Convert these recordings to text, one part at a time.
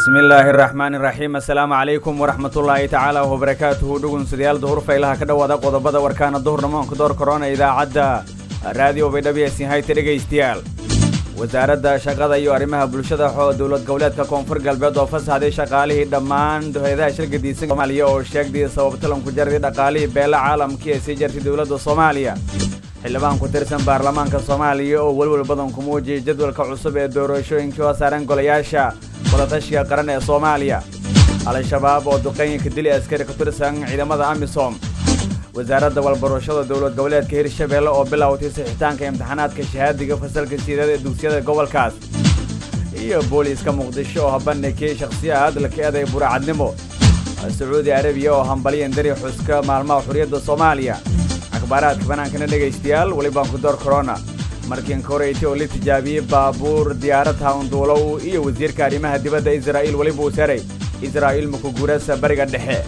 bismi illaahi araxmaani iraxiim assalaamu calaykum waraxmatullaahi tacaala wabarakaatuhu dhugunsidayaal duhur faylaha ka dhowaada qodobada warkaana duhurnamoonka door korona idaacadda raadiyo baydhabiyasin hayta dhegaystayaal wasaaradda shaqada iyo arrimaha bulshada xoo dowlad goboleedka koonfur galbeed oo fasaxday shaqaalihii dhammaan hay-adaha shirgadiisan soomaaliya oo sheegday sababtalanku jaradii dhaqaalihii beela caalamkii ee sii jartay dowladda soomaaliya xildhibaan ku tirsan baarlamaanka soomaaliya oo welwel badan ku muujiyay jadwalka cusub ee doorashooyinkii oo saaran golayaasha wadatashiga qaran ee soomaaliya al-shabaab oo duqeynka dili askari ku tirsan ciidamada amisom wasaaradda walbarashada dowlad goboleedka hirshabeelle oo bilowtay sixitaanka imtixaanaadka shahaadiga fasalka siidada ee dugsiyada gobolkaas iyo booliiska muqdisho oo habandhigkii shakhsiyaad laka eeday buracadnimo sacuudi arabiya oo hambaliyan dari xuska maalmaha xurriyadda soomaaliya akhbaaraadka banaankana dhegaystayaal welibaan ku door korona markiin koreyta oo la tijaabiyey baabuur diyaarad hawnduulow iyo wasiirka arrimaha dibadda israa'iil weliba uu saray israa'iil makuguurasa bariga dhexe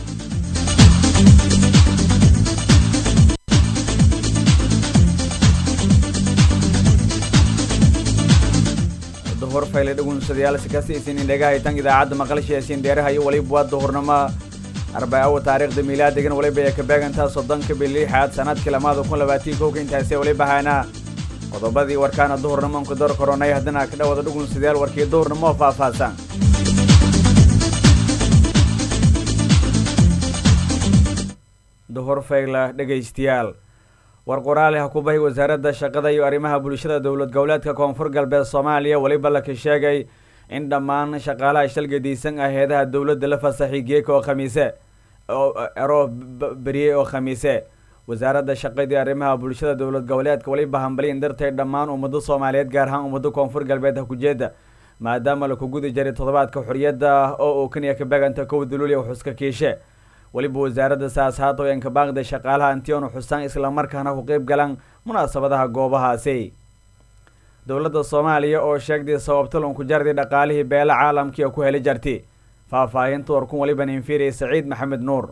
duhur fayle dhugunsadayaal sikastaysiin indhegahaytan idaacadda maqalsheesiin deeraha iyo weliba waa duhurnimo arbaawo taariikhda miilaadigan weliba ee ka beegantaa soddonka bilixaad sanadkii lamaada kun labaatii kowka intaasi weliba haynaa qodobadii warkaana duhurnimonka door koronay haddana ka dhawada dhugunsadayaal warkii duhurnimo faahfaahsan duhur fayla dhegaystayaal war qoraali ha ku bahi wasaaradda shaqada iyo arrimaha bulshada dowlad goboleedka koonfur galbeed soomaaliya weliba laka sheegay in dhammaan shaqaalaha shalgadiisan ah heedaha dowladda la fasaxay geeka oo khamiise ero beriyey oo khamiise wasaaradda shaqadii arrimaha bulshada dowlad goboleedka weliba hambaliin dartay dhammaan ummado soomaaliyeed gaar ahaan ummado koonfur galbeed ha kujeeda maadaama laku gudi jiray toddobaadka xorriyadda oo uu kaniya ka beeganta kow duluuliya xuska kiishe weliba wasaaradda saas haatoyan ka baaqday shaqaalaha antionu xusaan islamarkaana ku qeyb galaan munaasabadaha goobahaasi dowladda soomaaliya oo sheegday sababtalunku jarday dhaqaalihii beela caalamkii oo ku heli jarti faahfaahinta warkun weliba ninfiiriya saciid maxamed nuur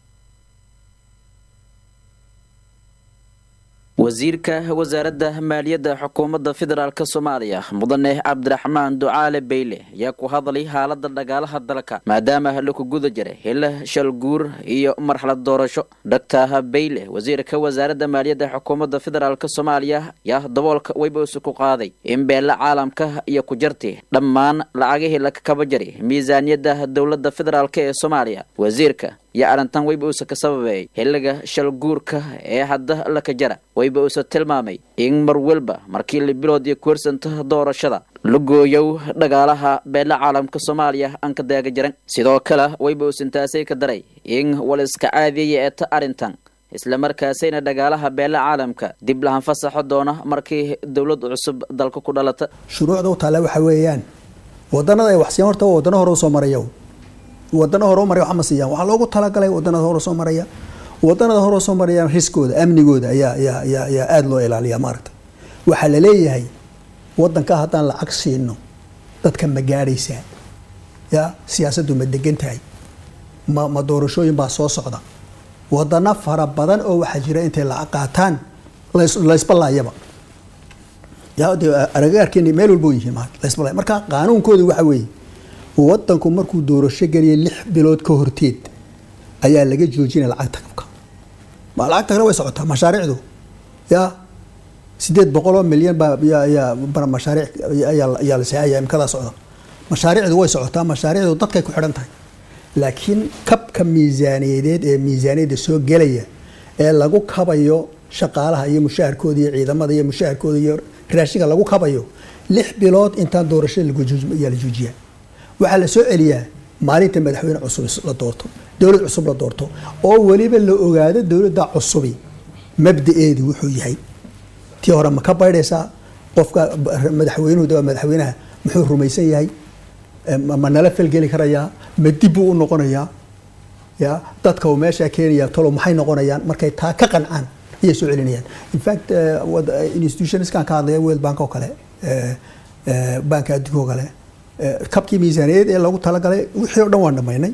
wasiirka wasaaradda maaliyadda xukuumadda federaalk soomaaliya mudane cabdiraxmaan ducaale beyle ayaa ku hadlay xaalada dhagaalaha dalka maadaama laku guda jiray hila shalguur iyo marxalad doorasho doctor beyle wasiirka wasaaradda maaliyadda xukuumadda federaalk soomaaliya ayaa daboolka weybowsi ku qaaday in beela caalamka iyo ku jarti dhammaan lacagihii laka kaba jaray miisaaniyadda dowladda federaalk ee soomaaliya wasiirka iyo arrintan weyba uusa ka sababeeyay xilliga shalguurka ee hadda laka jara weyba uusa tilmaamay in mar walba markii la bilood iyo kuwarsanta doorashada la gooyow dhagaalaha beela caalamka soomaaliya aan ka daaga jiran sidoo kale weyba uusan taasay ka daray in waliska caadiyaya eeta arrintan islamarkaasayna dhagaalaha beela caalamka dib lahan fasaxo doona markii dowlad cusub dalka ku dhalata shuruucda u taalla waxa weeyaan wadanada ay waxsiiyaan horta waa wadano hore usoo maraya wadano hore maray wax ma siiyaan waxaa loogu talagalay wadanada hore soo maraya wadanada hore soo marayaan riskooda amnigooda ayaa ayaa ayaa ayaa aada loo ilaaliyaa maaragta waxaa la leeyahay wadanka haddaan lacag siino dadka ma gaadhaysaa ya siyaasaddu ma degan tahay ma ma doorashooyin baa soo socda wadano fara badan oo waxaa jira intay lacag qaataan laysbalaayaba ya de aragaarkeeni meel walba yihiin ma laysbalay marka qaanuunkooda waxa weeye wadanku markuu doorasho geliyay lix bilood ka horteed ayaa laga joojinaya lacagta kabka lacagta kale way socotaa mashaariicdu ya sideed boqol oo milyan baa yaa mashaariic ayaa la saaya imkadaa socda mashaariicdu way socotaa mashaariicdu dadkay ku xidhan tahay laakiin kabka miisaaniyadeed ee miisaaniyadda soo gelaya ee lagu kabayo shaqaalaha iyo mushaharkooda iyo ciidamada iyo mushaharkooda iyo raashinka lagu kabayo lix bilood intaan doorasho ayaa la joojiyaa waxaa la soo celiyaa maalinta madaxweyne cusub la doorto dowlad cusub la doorto oo weliba la ogaado dowladda cusubi mabda-eedu wuxuu yahay tii hore ma ka baydhaysaa qofka madaxweynuhu waa madaxweynaha muxuu rumaysan yahay ma nala falgeli karayaa ma dib buu u noqonayaa ya dadka uu meeshaa keenaya talo maxay noqonayaan markay taa ka qancaan ayay soo celinayaan infact institutionskan ka hadlaya world bank oo kale banka adduunka oo kale kabkii miisaaniyadeed ee lagu talagalay wixii o dhan waan dhamaynay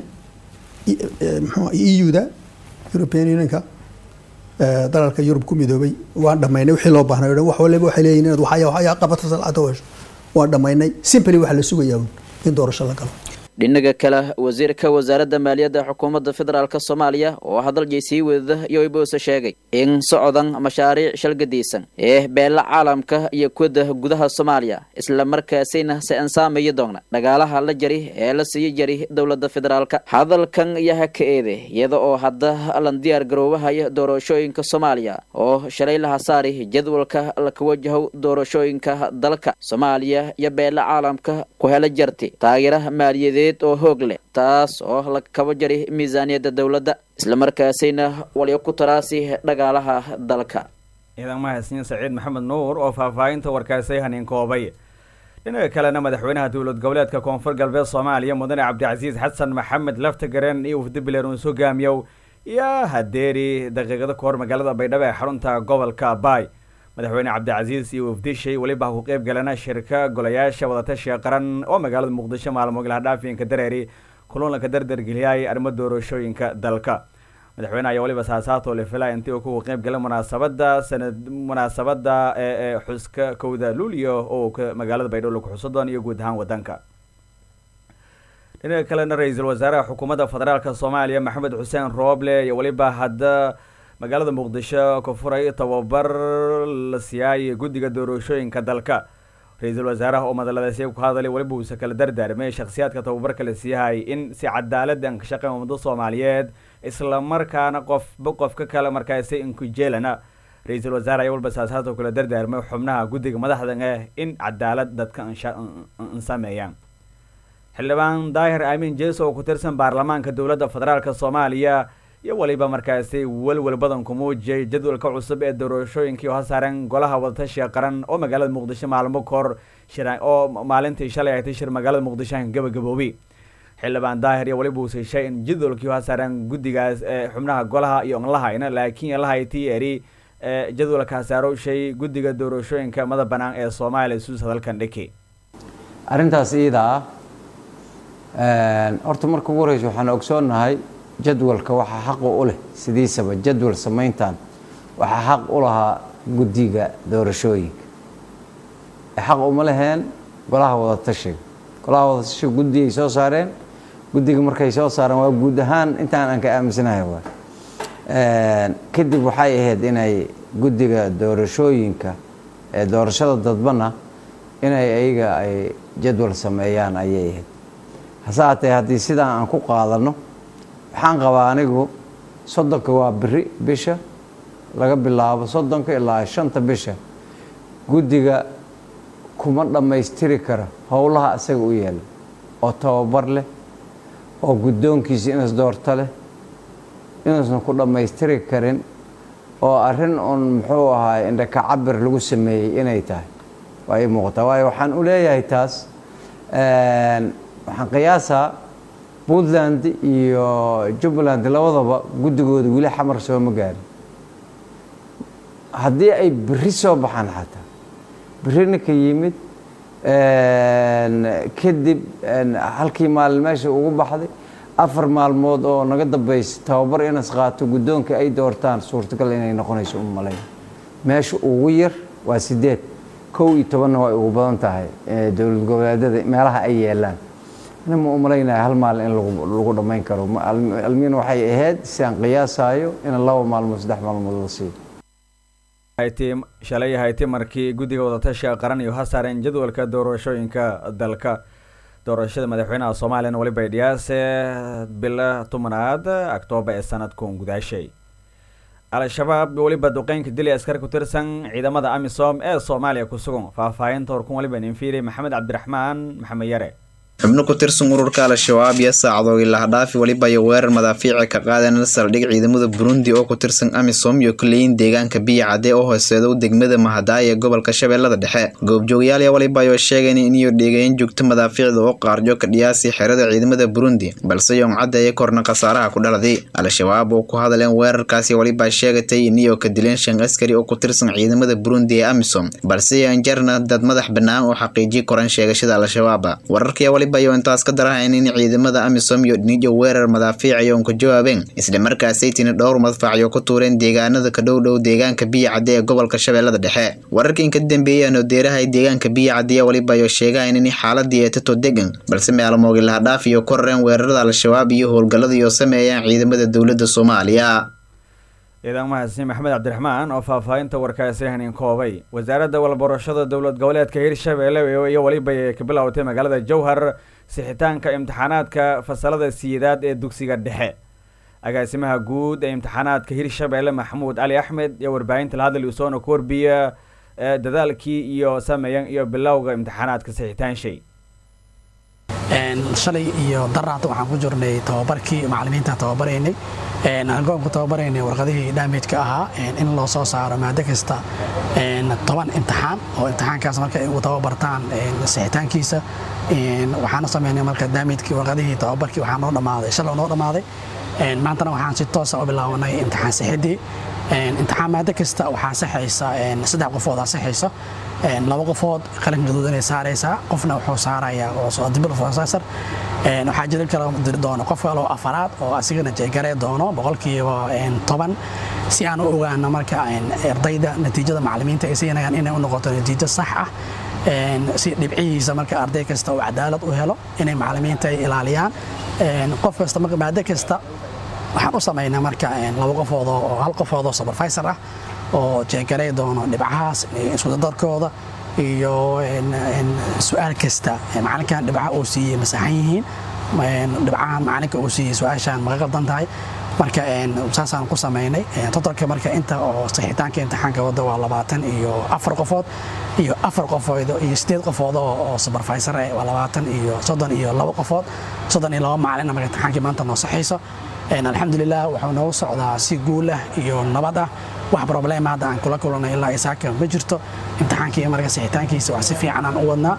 mxu eu-da european unionka dalalka yurub ku midoobay waan dhamaynay wixii loo baahnay o dhan wax waliba waxay leeyihin inaad waxaya waxaya qabata salcada hesho waan dhamaynay simply waxaa la sugayaa un in doorasho la galo dhinaga kale wasiirka wasaaradda maaliyadda xukuumadda federaalk soomaaliya oo hadalji sii wadada yoibose sheegay in socodan mashaariic shalgadiisan ee beela caalamka iyo kuwada gudaha soomaaliya isla markaasina se ansaamaya doona dhagaalaha la jari ee la siiyo jari dowladda federaalka hadalkan yaha ka eede iyada oo hadda lan diyaar garoobahaya doorashooyinka soomaaliya oo shalay laha saari jadwalka laka wajaho doorashooyinka dalka soomaaliya iyo beela caalamka ku hela jarti taageera maaliyadeed oo hoog leh taas oo la kaba jari miisaaniyadda dowladda islamarkaasayna walyo ku taraasi dhagaalaha dalka ciidan mahadsan saciid maxamed nuur oo faahfaahinta warkaasay haniin koobay dhinaca kalena madaxweynaha dowlad goboleedka koonfur galbeed soomaaliya mudane cabdicasiis xasan maxamed laftagareen iyo wafdi bileerns hogaamiyow iyo hadeeri daqiiqado ka hor magaalada baydhabo ee xarunta gobolka baay madaxweyne cabdicasiis iyo wafdishay weliba ku qeyb galana shirka golayaasha wadatashiga qaran oo magaalada muqdisho maalmo galahdhaafiinka dareeri kulanka dardargeliyay arrimo doorashooyinka dalka madaxweyne ayaa weliba saasaato le filay intii uu ku qeyb galay munaasabada sanad munaasabada ee xuska kowda luulyo oo magaalada baydhabo lagu xuso doon iyo guud ahaan wadanka dhinaca kalena ra-iisul wasaaraha xukuumadda federaalk soomaaliya maxamed xuseen rooble iyo weliba hadda magaalada muqdisho ku furay tababar la siiyay guddiga doorashooyinka dalka ra-iisul wasaaraha oo madaladaasi ku hadalay weliba uuse kala dardaarmay shakhsiyaadka tababarka la siiyahay in si cadaaladdan ka shaqeyn ummada soomaaliyeed isla markaana qofba qofka kale markaasi inkujeelana ra-iisul wasaare ayaa waliba saasaadoo kala dardaarmay xubnaha guddiga madaxdan eh in cadaalad dadka insameeyaan xildhibaan daahir aamin jeso oo ku tirsan baarlamaanka dowladda federaalk soomaaliya iyo weliba markaasi welwel badan ku muujiyay jadwalka cusub ee doorashooyinkii oo hasaaran golaha wadatashiga qaran oo magaalada muqdisho maalmo kahor shir oo maalintii shalay ahatay shir magaalada muqdisho gabagaboobi xildhibaan daahir iyo weliba uu siishay in jadwalkii hasaaran guddigaas ee xubnaha golaha iyo on lahayna laakiin lahay t eri jadwalka hasaaro shay guddiga doorashooyinka mada banaan ee soomaaliya suus hadalkan dhiki arrintaas iida ah horta marka ugu horeysa waxaan ogsoonnahay jadwalka waxaa xaqu u leh sidiisaba jadwal samayntan waxaa xaq u lahaa guddiga doorashooyinka xaq uma leheen golaha wadatashiga golaha wadatashiga guddi ay soo saareen guddiga markay soo saareen waa guud ahaan intaan aan ka aaminsanahay waa kadib waxay ahayd inay guddiga doorashooyinka ee doorashada dadbana inay ayaga ay jadwal sameeyaan ayay ahayd hase haatee haddii sidaan aan ku qaadano waxaan qabaa anigu soddonka waa beri bisha laga bilaabo soddonka ilaa shanta bisha guddiga kuma dhammaystiri karo howlaha asaga u yaala oo tababar leh oo guddoonkiisa inas doorto leh inuusan ku dhammaystiri karin oo arrin uun muxuu ahaay indhaka cabir lagu sameeyey inay tahay waa ii muuqataa waayo waxaan u leeyahay taas waxaan qiyaasaa puntland iyo jubbaland labadaba guddigooda weli xamar sooma gaarin haddii ay beri soo baxaan xataa beri ninka yimid kadib halkii maalin meesha ugu baxday afar maalmood oo naga dambaysa tababar inas qaato guddoonka ay doortaan suurtagal inay noqonayso u malayn meesha ugu yar waa sideed kow iyo tobanna way ugu badan tahay dowlad goboleedyada meelaha ay yeelaan ani ma u malaynaya hal maalin in lagu dhammayn karo almiin waxay ahayd si aan qiyaasaayo in laba maalmood saddex maalmood la siiyo shalay hayti markii guddiga wadatashiga qaran iyo hasaareen jadwalka doorashooyinka dalka doorashada madaxweynaha soomaaliyana weliba dhiyaase bila tobanaad octoobar ee sanadkun gudaashay al-shabaab weliba duqeynka dili askar ku tirsan ciidamada amisom ee soomaaliya ku sugan faahfaahinta horkun waliba ninfiiri maxamed cabdiraxmaan maxamed yare xubno ku tirsan ururka al-shabaab iyo saacadoogii lahadhaafi weliba iyo weerar madaafiica ka qaadeen saldhig ciidamada burundi oo ku tirsan amisom iyo kuleyin deegaanka biya cadde oo hooseeda u degmada mahadaay ee gobolka shabeellada dhexe goobjoogayaal yaa waliba ayoo sheegeen iniyo dheegayn joogto madaafiicda oo qaarjo ka dhiyaasi xerada ciidamada burundi balse yoon caddeeye korna khasaaraha ku dhaladay al-shabaab oo ku hadleen weerarkaasi waliba sheegatay iniyo ka dileen shan askari oo ku tirsan ciidamada burundi ee amisom balse yoon jarna dad madax bannaan oo xaqiijiy koran sheegashada al-shabaab wararkaya waliba waliba iyo intaas ka darahayn in ciidamada amisom iyo dhinijo weerar madaafiic ayoon ka jawaabeen islamarkaasaytina dhowr madfacyo ku tuureen deegaanada ka dhow dhow deegaanka biyacadde ee gobolka shabeellada dhexe wararkan ka dambeeyeen oo deeraha deegaanka biyacadde waliba iyo sheegahayn in xaaladii ee tato degan balse meelmoogi lahadhaaf iyo korareen weerarada al-shabaab iyo howlgallada iyo sameeyaan ciidamada dowladda soomaaliya ciidan mahadsan maxamed cabdiraxmaan oo faahfaahinta warkaasi hanin koobay wasaaradda walbarashada dowlad goboleedka hirshabeelle iyo weliba ay ka bilowtay magaalada jowhar sixitaanka imtixaanaadka fasalada siyedaad ee dugsiga dhexe agaasimaha guud ee imtixaanaadka hirshabeelle maxamuud cali axmed iyo warbaahinta lahadal usoona ku warbiya dadaalkii iyo sameeyan iyo bilowga imtixaanaadka sixitaanshay shalay iyo daraata waxaan ku jirnay tababarkii macalimiintaan tababaraynay angoon ku tababaraynay warqadihii daamijka ahaa in loo soo saaro maado kasta toban imtixaan oo imtixaankaas marka ay ugu tababartaan sixitaankiisa waxaana sameynay marka daamijkii warqadihii tababarkii waxaa noo dhammaaday shalay noo dhammaaday maantana waxaan si toosa u bilaabanay imtixaan sixidii imtixaan maado kasta waxaa saxaysa saddex qofoodaa saxaysa laba qofood qalin gaduud inay saaraysaa qofna wuxuu saarayaa oo dibl professor waxaa jiri kala diri doono qof kale oo afaraad oo asigana jeegaree doono boqolkiiba toban si aan u ogaano marka ardayda natiijada macalimiinta ay siinayaan inay u noqoto natiijo sax ah si dhibcihiisa marka arday kasta uu cadaalad u helo inay macalimiinta ay ilaaliyaan qof kasta marka maado kasta waxaan u samaynaa marka laba qofood oo hal qofood oo supervisor ah oo jeegarey doono dhibcahaas iskudadarkooda iyo su-aal kasta macalinkan dhibca uu siiyey masaxan yihiin dhibcahan macalinka uu siiyey su-aashaan maga qaldan tahay marka saasaan ku samaynay totalka marka inta oo saxitaanka imtixaanka wadda waa labaatan iyo afar qofood iyo afar qofood iyo sideed qofood oo supervisor eh waa labaatan iyo soddon iyo laba qofood soddon iyo laba macalin marka imtixaankii maanta noo saxayso alxamdulilah wuxuu noogu socdaa si guul ah iyo nabad ah wax problema hadda aan kula kulanay ilaa isaaka ma jirto imtixaankii marka sixitaankiisa wax si fiican aan u wadnaa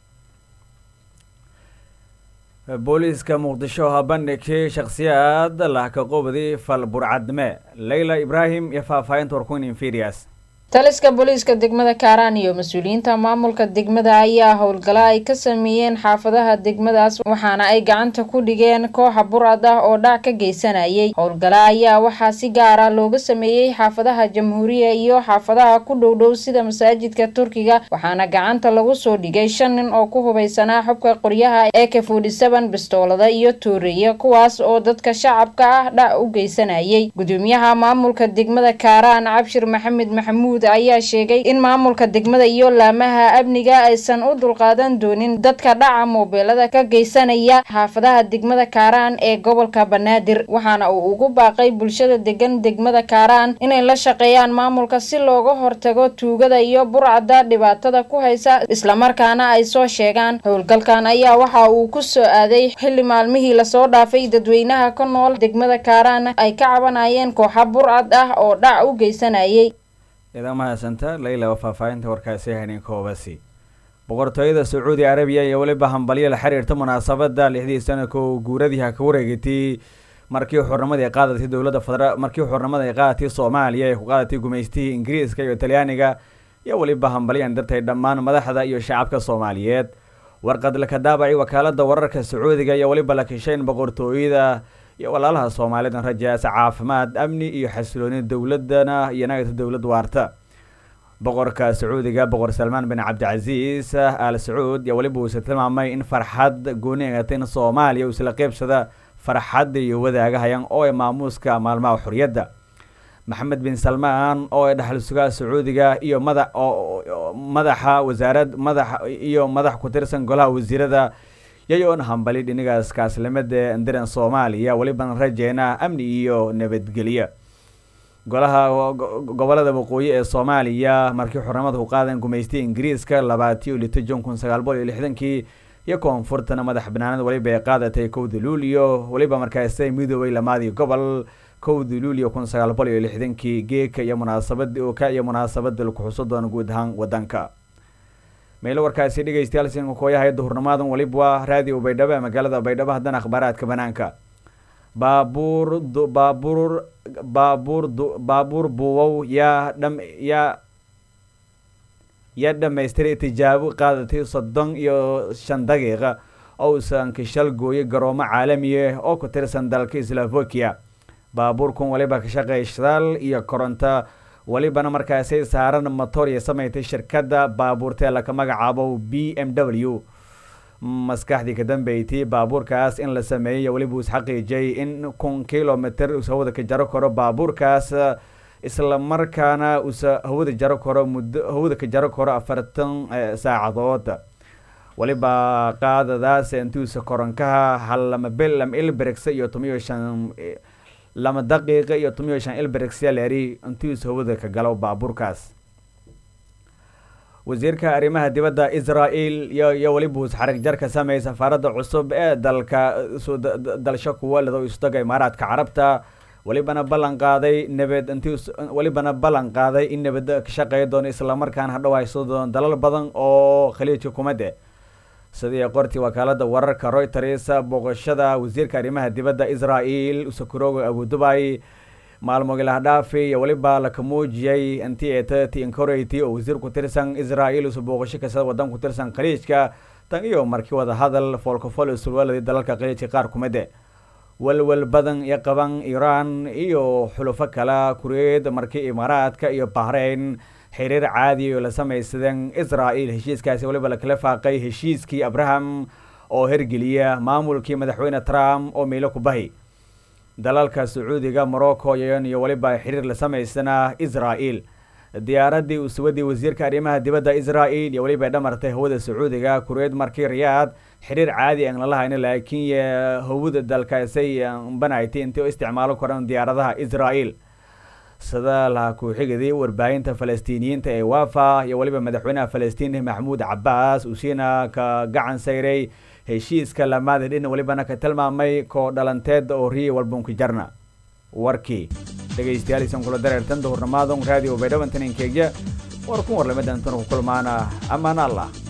booliiska muqdisho ha bandhigkii shakhsiyaad lahka qobdi fal burcadme leyla ibraahim iyo faahfaahinta warkuyn inferias taliska booliiska degmada kaaraan iyo mas-uuliyiinta maamulka degmada ayaa howlgalo ay ka sameeyeen xaafadaha degmadaas waxaana ay gacanta ku dhigeen kooxa burcad ah oo dhac ka geysanayay howlgalo ayaa waxaa si gaar ah looga sameeyey xaafadaha jamhuuriya iyo xaafadaha ku dhowdhow sida masaajidka turkiga waxaana gacanta lagu soo dhigay shan nin oo ku hubaysanaa xubka qoryaha ee ka forty-seven bistoolada iyo tooreeya kuwaas oo dadka shacabka ah dhac u geysanayay gudoomiyaha maamulka degmada kaaraan cabshir maxamed maxamuud ayaa sheegay in maamulka degmada iyo laamaha amniga aysan u dulqaadan doonin dadka dhaca moobeelada ka geysanaya xaafadaha degmada kaaraan ee gobolka banaadir waxaana uu ugu baaqay bulshada degan degmada kaaraan inay la shaqeeyaan maamulka si looga hortago tuugada iyo burcada dhibaatada ku haysa islamarkaana ay soo sheegaan howlgalkan ayaa waxa uu ku soo aaday xilli maalmihii lasoo dhaafay dadweynaha ka nool degmada kaaraan ay ka cabanayeen kooxa burcad ah oo dhac u geysanayay idan mahadsanta leyla waa faahfaahinta warkaasi hanin koobasi boqortooyada sacuudi arabiya iyo weliba hambalyo la xiriirta munaasabada lixdii sanadka oo guuradii ha ka wareegatay markii xurnimadii ay qaadatay dowladda federa markii xurnimada ay qaadatay soomaaliya ay ku qaadatay gumaystihii ingiriiska iyo talyaaniga iyo weliba hambalyan dartay dhammaan madaxda iyo shacabka soomaaliyeed warqad laka daabacay wakaalada wararka sacuudiga iyo weliba la kishayn boqortooyada iyo walaalaha soomaalidan rajaasa caafimaad amni iyo xasilooni dowladana iyo nagata dowlad waarta boqorka sacuudiga boqor salmaan bin cabdicasiis al sacuud iyo weliba uuse tilmaamay in farxad gooni eegata in soomaaliya uu isla qeybsada farxadda iyo wadaagahayan oo ay maamuuska maalmaha xorriyadda maxamed bin salmaan oo ay dhaxal sugaa sacuudiga iyo mada madaxa wasaarad madax iyo madax ku tirsan golaha wasiirada yayoon hambali dhinigaas kaaslimada ndiran soomaaliya weliban rajeena amni iyo nabadgelyo golaha gobolada waqooyi ee soomaaliya markii xurnimada ku qaadan gumaystay ingiriiska labaatiyo lito jon kun sagaal boqol iyo lixdankii iyo koonfurtana madax banaanad weliba ay qaadatay kowda luulyo weliba markaasay midoobay lamaadii gobol kowda luulyo kun sagaal boqol iyo lixdankii geeka iyo munaasabada oka iyo munaasabada laku xuso doona guud ahaan wadanka meelo warkaasi dhegeystayaal sinka kooyahay duhurnimaadan waliba waa raadiyo baydhabo ee magaalada baydhabo haddana akhbaaraadka banaanka baabuur baabuur baabuur baabuur buuwow yaa dham yaa yaa dhamaystiray tijaabo qaadatay soddon iyo shan daqiiqa ousan kishal gooyay garoomo caalamiya oo ku tirsan dalka slovakia baabuurkan waliba ka shaqeeya shidaal iyo koronto welibana markaasi saaran motor iyo samaysay shirkadda baabuurtee laka magacaabo b m w maskaxdii ka dambeeytay baabuurkaas in la sameeyey weliba uu isxaqiijiyay in kun kilomitr uusa hawada ka jaro karo baabuurkaas isla markaana uusa hawada jaro karo muddo hawada ka jaro karo afartan saacadood weliba qaadadaas intuusa koronkaha hal lama bil lama ilbrigsa iyo tomiyo shan lama daqiiqa iyo tomiyo shan ilbrigsa leeri intuusa hawada ka galo baabuurkaas wasiirka arrimaha dibadda israel iyo weliba us xarig jar ka sameeyay safaaradda cusub ee dalka dalsho kuwa lado isdaga imaaraadka carabta welibana ballan qaaday nabad intii welibana ballan qaaday in nabad ka shaqeeya doono islamarkaana hadhow hayso doono dalal badan oo khaliijka kumade sidii qortii wakaalada wararka reuters booqashada wasiirka arrimaha dibadda israel usakurooga abudubay maalmogi lahdhaafi iyo weliba laka muujiyay intii eetati incorati oo wasiir ku tirsan israel usa booqasho kasta wadan ku tirsan khaliijka tan iyo markii wada hadal foolkafol sulwaladii dalalka khaliijka qaar kumide walwal badan iyo qaban iiraan iyo xulufo kale kureed markii imaaraadka iyo bahrain xiriir caadi oo la samaysadeen israel heshiiskaasi weliba lakala faaqay heshiiskii abraham oo hergeliya maamulkii madaxweyne trump oo miilo ku bahi dalalka sacuudiga morocco iyo weliba xiriir la samaysana israel diyaaradii usuwadii wasiirka arrimaha dibadda israel iyo weliba dhamartay hawada sacuudiga kureed markii riyaad xiriir caadi aan lalahayna laakiin hawada dalkaasay banaytay intii u isticmaalo koran diyaaradaha israel sida laha ku-xigidii warbaahinta falastiiniyiinta ee wafa iyo weliba madaxweynaha falastiin maxmuud cabaas usiina ka gacan sayray heshiiska lamaada dhin welibana ka tilmaamay koo dhalanteed oo riya walbunka jarna warkii dhegaystayaal isan kula dareertan dahurnamaadon radio baydhabantan inkeegya war kun warlamadantan ku kulmaana amaan allah